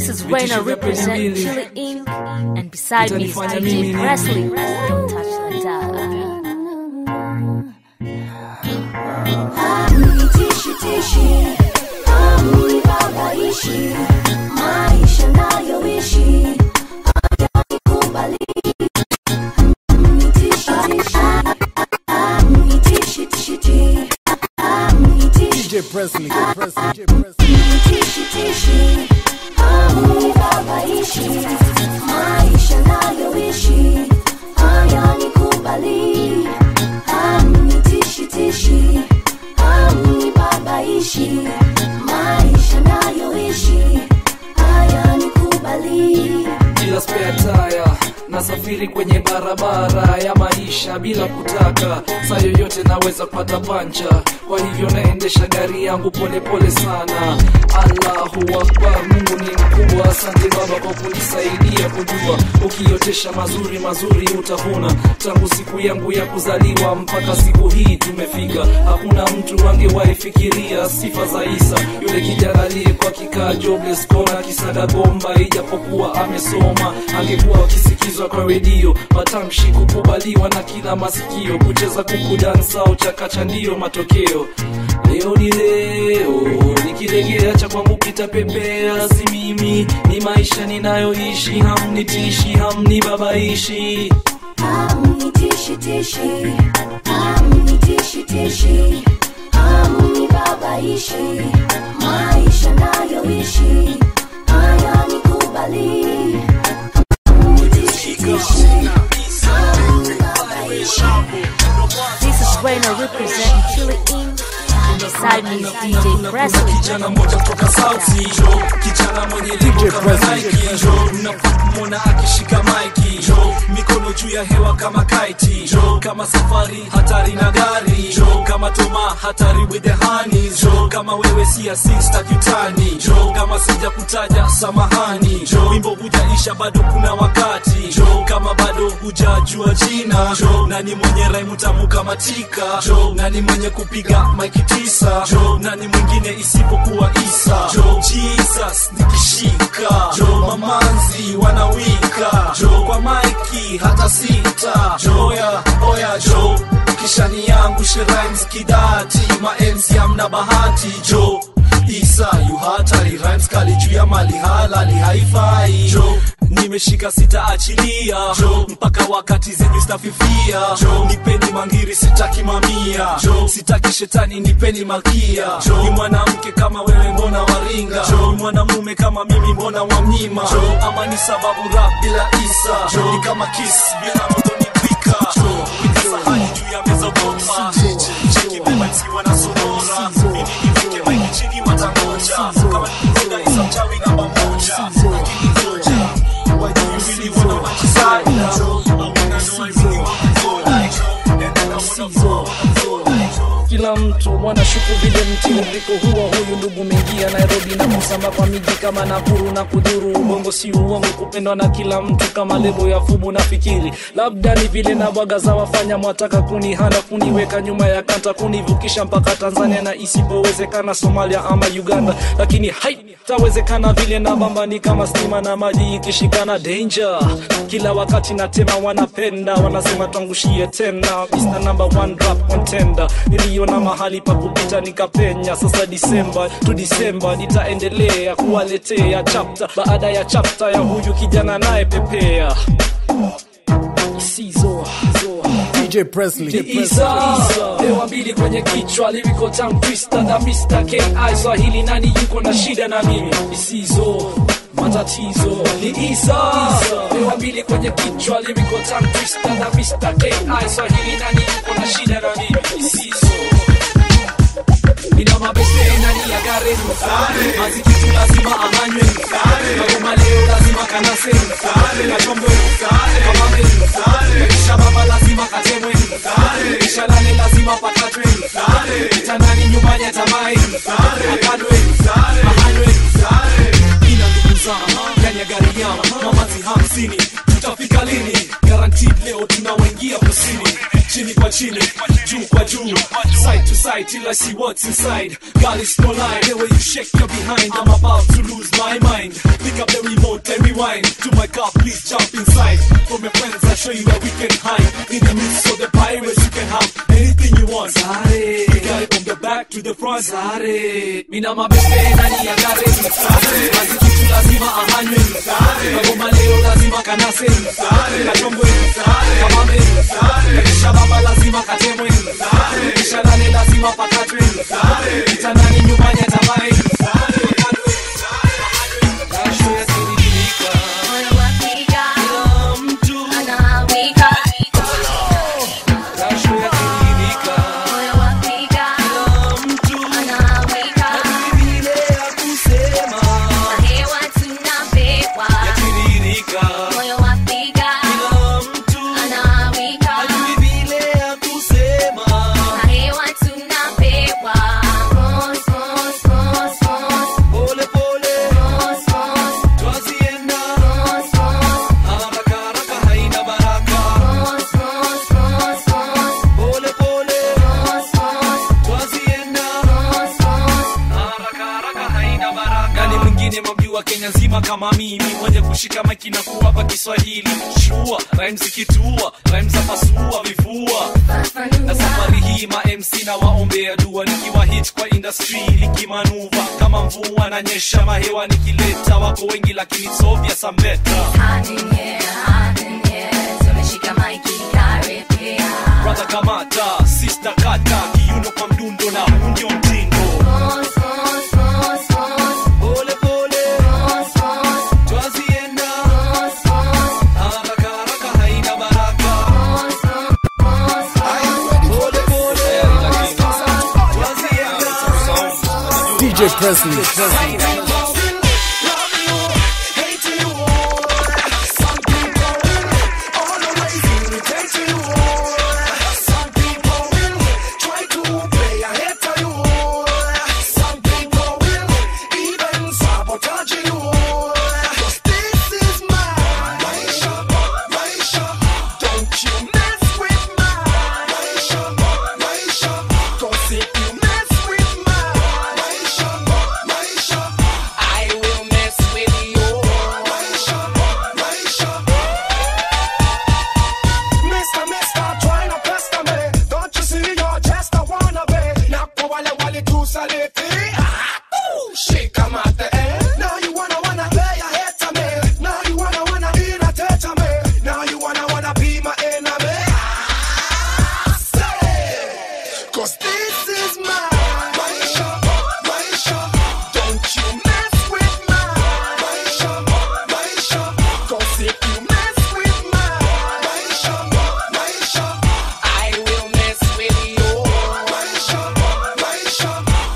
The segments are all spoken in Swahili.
This is Raina represent Chili Inc. And beside me is DJ Presley. Don't touch the dial. Tishi tishi, amnibabaishi, maisha nayoishi hayanikubali. Amnitishi tishi, amnitishi tishi tishi, amnitishi DJ Presley, Presley, DJ Presley. tishi tishi, amnibabaishi, maisha nayoishi hayanikubali. Amnitishi tishi, amnibabaishi, maisha nayoishi hayanikubali. bila spare tire nasafiri kwenye barabara ya maisha bila kutaka saa yoyote naweza pata pancha kwa hivyo naendesha gari yangu polepole pole sana allahu akbar mungu ni mkubwa asante baba kwa kunisaidia kujua ukiotesha mazuri mazuri utavuna tangu siku yangu ya kuzaliwa mpaka siku hii tumefika hakuna mtu angewahi fikiria sifa za isa yule kijana aliyekuwa kikaa jobless kona kisaga gomba ijapokuwa amesoma angekuwa akisikizwa kwa redio matamshi kukubaliwa na kila masikio kucheza kuku dansa au chakacha ndiyo matokeo leo ni leo nikilegea cha kwangu kitapepea si mimi ni maisha ninayoishi hamnitishi hamnibabaishi Amnitishi tishi, amnitishi tishi, amnibabaishi, maisha nayoishi hayanikubali. Amnitishi tishi, amnibabaishi. This is Raina represent Chili Inc. And beside me is DJ Presley. kijana moja kutoka sauti jo kijana mwenye lebo kama Nike jo unapomwona akishika maiki jo mikono juu ya hewa kama kaiti jo kama safari hatari na gari jo kama toma hatari with the honeys jo kama wewe si asista kitani jo kama sija kutaja samahani jo wimbo hujaisha bado kuna wakati jo kama bado hujajua jina jo nani mwenye raimu tamu kama tika jo nani mwenye kupiga maiki tisa jo nani mwingine isipokuwa isa jo jesus nikishika jo mamanzi wanawika jo kwa maiki hata sita jo oya oya jo kishani yangu sherimes kidati maenzi amna bahati jo isa yu hatari rhymes kali juu ya mali halali haifai jo nimeshika sitaachilia jo mpaka wakati zenyu stafifia jo nipeni mangiri sitaki mamia jo sitaki shetani nipeni malkia jo ni mwanamke kama wewe mbona waringa jo ni mwanamume kama mimi mbona wamnyima jo ama ni sababu rap bila isa jo ni kama kiss bila moto ni pika jo sahani juu ya meza bomba cheki bebansi wanasonora ili nifike maiki chini watangoja kama nikipenda isa mchawi namba moja lakini ngoja why do you really wanna watch his side now I wanna know I really wanna go like and then I wanna go kila mtu wanashuku vile mtiririko huo huyu ndugu mengia nairobi na kusamba kwa miji kama nakuru na kudhuru ubongo si uongo kupendwa na kila mtu kama lebo ya fubu na fikiri labda ni vile na bwaga za wafanya mwataka kunihanda kuniweka nyuma ya kanta kunivukisha mpaka tanzania na isipowezekana somalia ama uganda lakini haitawezekana vile na bamba ni kama stima na maji ikishikana danger kila wakati natema wanapenda wanasema twangushie tena Mr. number one rap contender niliona mahali pa kupita nikapenya sasa disemba tu disemba nitaendelea kuwaletea chapta baada ya chapta ya huyu kijana naye pepea isizo DJ Presley, DJ Presley. Isa Hewa mbili kwenye kichwa lyrical tongue twister na Mr. K.I. Swahili nani yuko na shida na mimi isizo matatizo ni Isa Hewa mbili kwenye kichwa lyrical tongue twister na Mr. K.I. Swahili nani yuko na shida na mimi isizo Nina mabeste nani ya gare Mazi kitu lazima ahanywe Magoma leo lazima kanase Kachombe Kamame Kisha baba lazima katemwe Kisha lale lazima pakatwe Kitandani nyumbani atamai Akadwe Ahanywe Ina ndugu zangu ndani ya gari yao Mamazi hamsini tutafika lini guaranteed leo tunawaingia kusini chini kwa chini juu kwa juu side to side till I see what's inside God is no lie the way you shake your behind I'm about to lose my mind pick up the remote and rewind to my car please jump inside from your friends I'll show you where we can hide in the midst of the pirates you can have anything you want Sare we got it from the back to the front Sare mina mabebe nani ya gare Sare basi kitu lazima ahanywe Sare kagoma leo lazima kanase Sare kachongwe Sare kamame Sare kisha baba lazima katemwe Sare kisha nane lazima pakatwe Sare kitandani nyumbani atamae Sare kadwe Jasho yatiririka Moyo wapiga, kila mtu anawika. Jasho yatiririka Moyo wapiga, kila mtu anawika. vile ya kusema Na hewa tunapewa. yatiririka Moyo wapiga, kila mtu anawika. hajui vile ya kusema Na hewa tunapewa. Mos, mos, mos, mos. pole pole Mos, mos, twazienda mos, mos. haraka haraka haina baraka Mos, mos, mos, mos. pole pole Mos, mos, twazienda mos, mos. haraka haraka haina baraka nani mwingine mamjua kenya nzima kama mimi mwenye kushika maiki na kuwapa kiswahili shua rhymes zikitua rhymes za pasua vifua na Fafanua. safari hii ma MC na waombea dua nikiwa hit kwa industry nikimanuva kama mvua na nyesha mahewa nikileta wako wengi lakini sovya sambeta Hot in here, hot in here. Tumeshika maiki karibia. brother kamata sister kata kiuno kwa mdundo na huu ndio mtindo Mos, mos, mos, mos. pole pole Mos, mos, twazienda mos, mos. haraka haraka haina baraka Mos, mos, mos, mos. pole pole twazienda DJ Presley. Presley. I will mess with you. Mister, mister, try not pester me. Don't you see you're just a wannabe? Napo wale wale tu saliti. Ah, ooh, shake 'em at the end. Now you wanna wanna play a hit to me. Now you wanna wanna irritate me. Now you wanna wanna be my enemy. Ah, say, 'cause this is my Maisha, Maisha. Don't you mess with my Maisha, Maisha. 'Cause if you mess with my Maisha, Maisha. I will mess with you. Maisha, Maisha.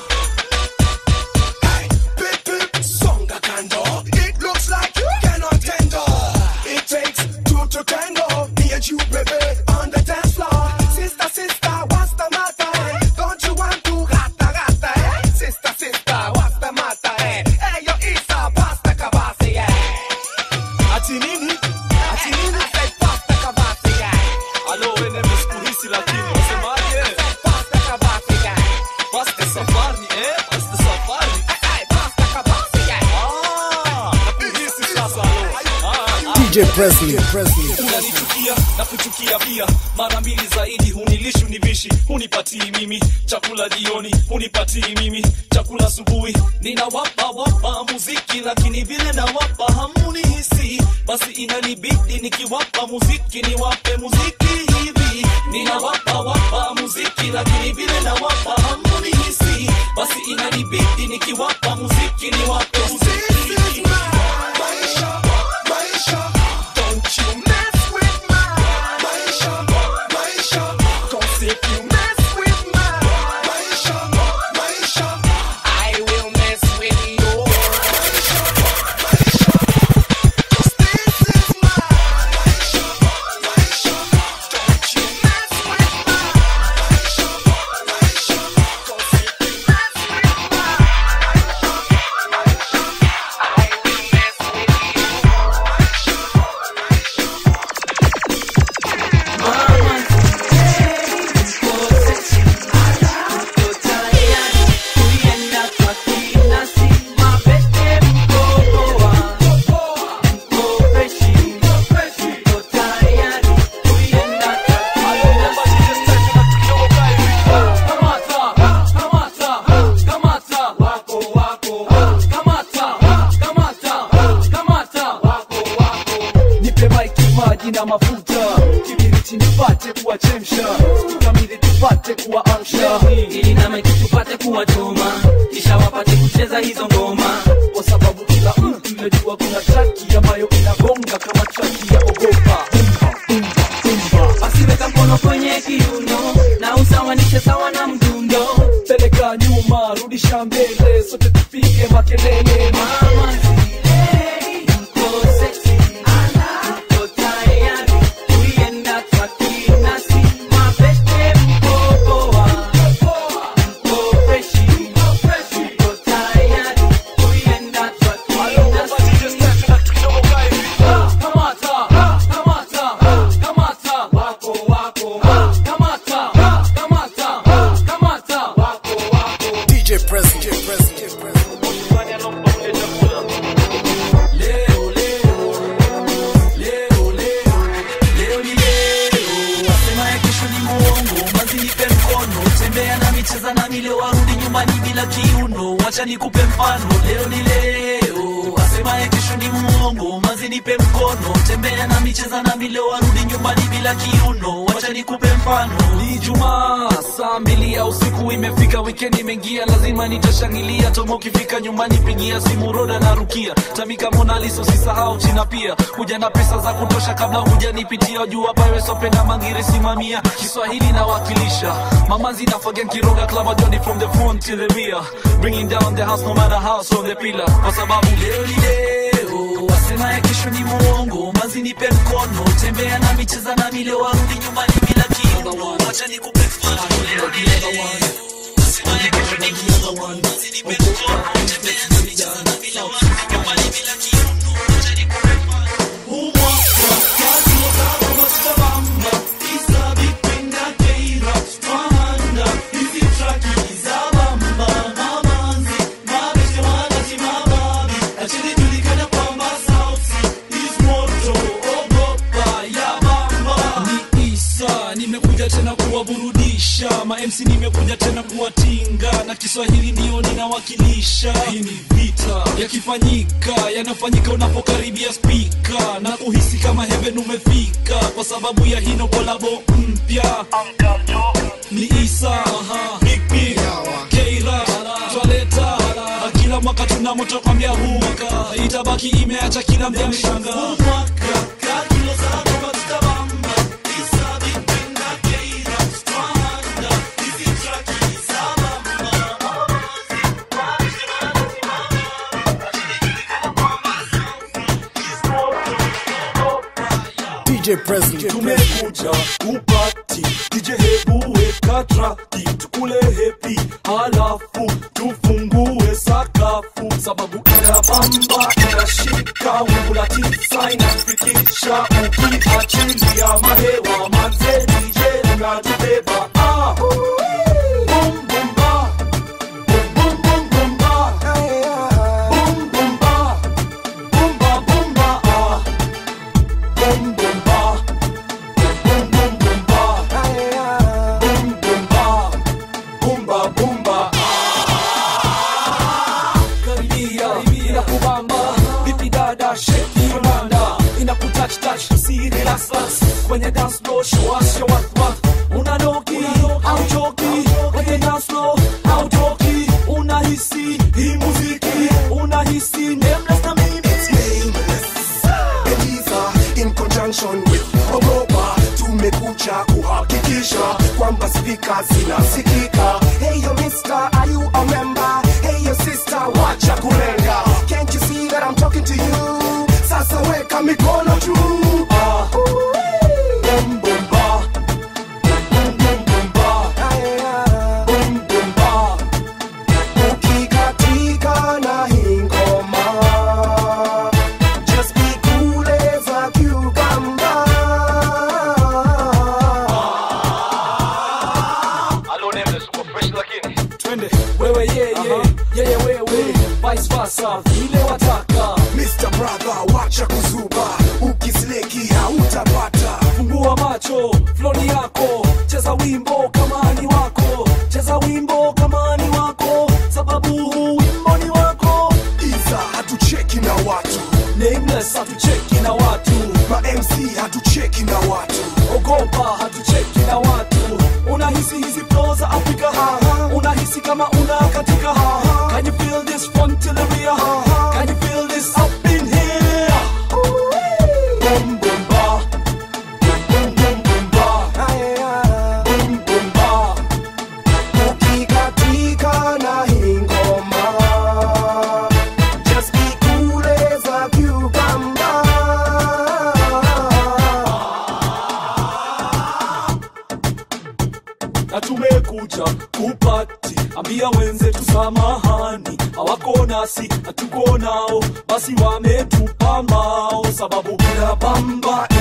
Hey, pip, pip, songa kando. It looks like you cannot handle. It takes two to tango. Me and you, baby, on the dance floor. Sister, sister, what's the matter? eh? Don't you want to gata, gata, eh? Sister, sister, what's the matter? eh? Hey, yo, Isa, pasta kabasi, yeah. ati nini ati nini I said pasta kabasi, yeah. alo wene msikuhisi lakini wasemaje Pasta kabasi, yeah. pasta safari eh pasta safari Hey, pasta kabasi, yeah. ah nakuhisi sasa alo ah DJ Presley. Presley. unanichukia na kuchukia pia mara mbili zaidi hunilishi univishi hunipatii mimi chakula jioni hunipatii mimi chakula asubuhi ninawapa wapa muziki lakini vile nawapa hamunihisi basi inanibidi nikiwapa muziki niwape muziki hivi ninawapa wapa muziki lakini vile nawapa hamunihisi basi inanibidi nikiwapa muziki niwape muziki hivi Maisha, Maisha, don't you mess with my Maisha, Maisha, 'cause if you mess with my Maisha, Maisha, I will mess with you. 'cause this is my Maisha, Maisha, don't you mess with my Maisha, Maisha, 'cause if you mess with my bangi na mafuta kibiriti nipate kuwachemsha tukamili tupate kuwaamsha ili na maiki tupate kuwachoma kisha wapate kucheza hizo ngoma kwa sababu kila mtu najua kuna traki ambayo inagonga kama traki ya ogopa Bumba, bumba, bumba. asiweka mkono kwenye kiuno na usawanishe sawa na mdundo peleka nyuma rudisha mbele sote tupige makelele mama zile mko sexy mko tayari kuienda twakinasi mabeste mko poa mko freshi mko tayari kuienda twakinasi DJ Presley. DJ Presley. DJ Presley. Wasema ya kesho ni muongo, mazi nipe mkono, tembea na micheza na mile warudi nyumbani bila kiuno, wacha nikupe mfano, leo ni leo. Wasema ya kesho ni muongo, mazi nipe mkono, tembea na micheza na mile warudi nyumbani bila kiuno, wacha nikupe mfano. Ni Jumaa saa mbili ya usiku imefika, weekend imeingia, lazima nitashangilia. Tomo ukifika nyumbani, pigia simu Roda na Rukia, Tamika Mona Lisa, usisahau China pia, kuja na pesa za kutosha kabla hujanipitia juu hapa wewe sope na mangiri simamia Kiswahili nawakilisha mamazi na fagen kiroga club Johnny from the front to the rear bringing down the house no matter how so the pillar kwa sababu leo ni leo wasema ya kesho ni muongo mazi nipe mkono tembea na micheza na mile warudi nyumbani bila kiuno wacha nikupe mfano leo ni leo wasema ya kesho ni muongo mazi nipe mkono tembea na micheza na mile warudi nyumbani bila kiuno wacha nikupe mfano ni Isa, nimekuja tena kuwaburudisha ma MC nimekuja tena kuwatinga na Kiswahili ndio ninawakilisha. Hii ni vita yakifanyika, yanafanyika unapokaribia spika na kuhisi kama heaven umefika, kwa sababu ya hino kolabo mpya ni Isa Big P Keira twaleta na kila mwaka tunamotokwambia huu mwaka itabaki imeacha kila mja mshanga huu mwaka kakilo sana kama tutabamba Isa Big P na Keira twanda hizi traki za DJ Presley. DJ Presley. tumekuja kupati DJ hebu weka traki tukule hepi halafu tufungue sakafu sababu inabamba inashika wingu la tisa inafikisha ukiachilia mahewa manze DJ unatubeba ah. Boom, boom, ba. Boom, boom, boom, boom, ba. Boom, boom, ba. Boom, ba, boom, ba, ah. Boom, boom, ba. Boom, boom, boom, ba. Boom, boom, ba. Boom, ba, boom, ba, ah. Karibia, inakubamba. Vipi dada, shake your nanda. Inakutouch, touch, si relax, relax. Kwenye dance floor, show us your work, work. Unanoki, hauchoki. Kwenye dance floor, hautoki. Unahisi hii muziki, unahisi nameless na mimi. Eliza in conjunction with Ogopa tumekuja kuhakikisha kwamba spika zinasikika. Hey yo mister, are you a member? Hey yo sister, wacha kulenga. Can't you see that I'm talking to you? Sasa weka mikono juu. Ah. Boom, boom, ba. Boom, boom, boom, ba. Boom, boom, ba. Ukikatika na hii ngoma Just be cool as a cucumber. twende wewe yeye yeye wewe vice versa vile wataka Mr. Brother, wacha kuzuba, ukisleki hautapata. fungua macho floni yako cheza wimbo kama ni wako cheza wimbo kama ni wako sababu huu wimbo ni wako Iza hatucheki na watu, nameless hatucheki na watu ma mc hatucheki na watu ogopa hatucheki na watu unahisi hizi flow za afrika unahisi kama una katika can you feel this fun till the rear can you feel this up in here boom boom ba boom boom boom ba boom boom ba ukikatika na hii ngoma just be cool as a cucumber na tumekuja kupati ambia wenzetu samahani hawako nasi hatuko nao basi wametupa mbao sababu bila bamba